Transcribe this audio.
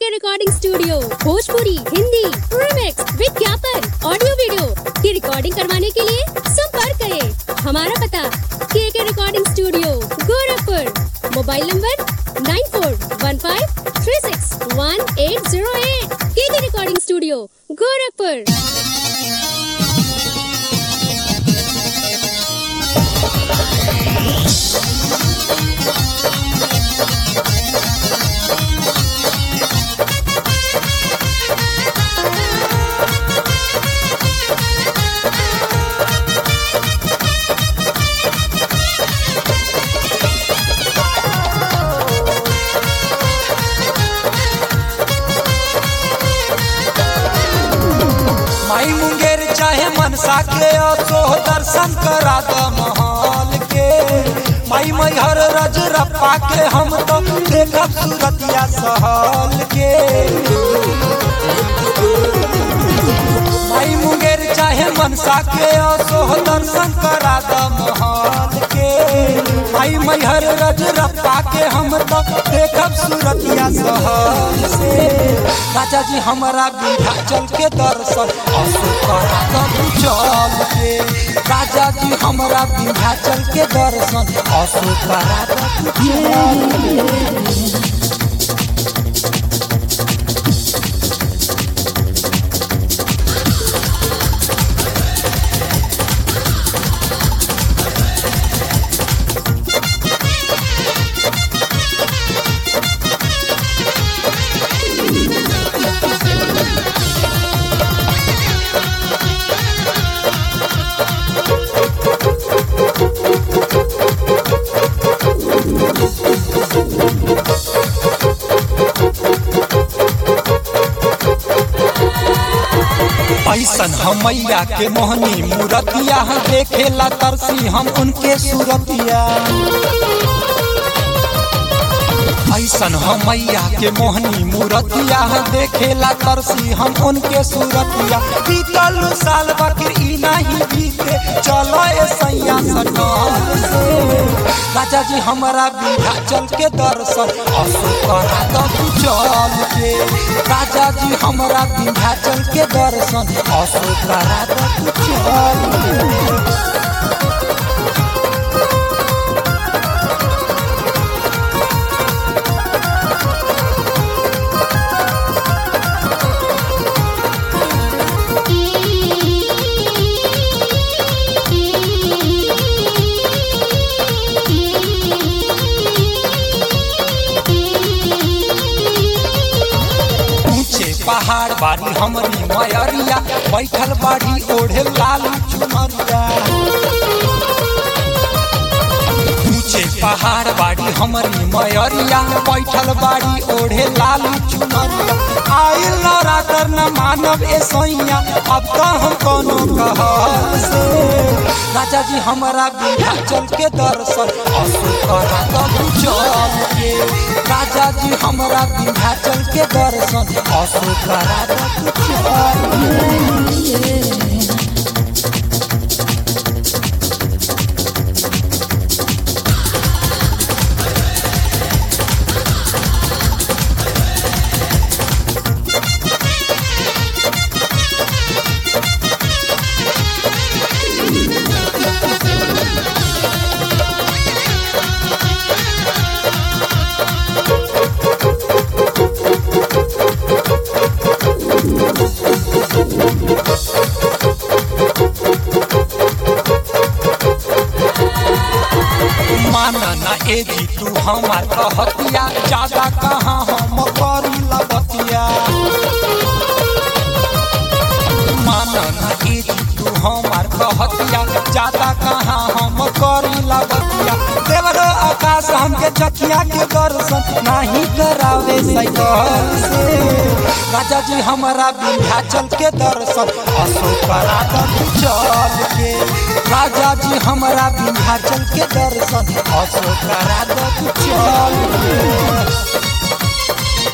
recording studio Bhojpuri Hindi remix विज्ञापन audio video की recording करवाने के लिए संपर्क करें हमारा पता K K recording studio Gorakhpur mobile number nine four one five three six one eight zero eight K K recording studio Gorakhpur माई मुंगेर चाहे मनसा के असो दर्शन करा द महल के माई मैहर रजरप्पा के हम तो देखब सूरतिया सहल के माई मुंगेर चाहे मनसा के असो दर्शन करा द महल के माई मैहर रजरप्पा के हम तो देखब सूरतिया सहल से राजा जी हमारा विंध्याचल के दर्शन असो करा द चल के राजा जी हमारा विंध्याचल के दर्शन असो करा द चल ऐसन हम मैया के मोहनी मूरतिया देखेला तरसी हम उनके सूरतिया ऐसन हम मैया के मोहनी मूरतिया देखेला तरसी हम उनके सूरतिया बीतल साल बकर ई नहीं बीते चलो ए सैया सटल से राजा जी हमारा विंध्याचल के दर्शन असो करा द चल के राजा जी हमारा विंध्याचल के दर्शन असो करा द चल के ऊंचे पहाड़ बाड़ी हमरी मयरिया बैठल बाड़ी ओढ़े लाल चुनरिया ऊंचे पहाड़ बाड़ी हमरी मयरिया बैठल बाड़ी ओढ़े लाल चुनरिया आइल नवरात्र न मानव ए सैया अब तो हम कोनो कहल से राजा जी हमारा विंध्याचल के दर्शन असो करा तब चल के राजा जी हमारा विंध्याचल के दर्शन असो करा तब चल के माना ना ए जी तू हमार कहतिया ज्यादा कहाँ हम करी लगतिया माना ना ए जी तू हमार कहतिया ज्यादा कहाँ हम करी लगतिया देवरो आकाश हमके चकिया के दर्शन नहीं करावे साइकिल से राजा जी हमारा विंध्याचल के दर्शन असो करा दब चल के राजा जी हमारा विंध्याचल के दर्शन असो करा दब चल के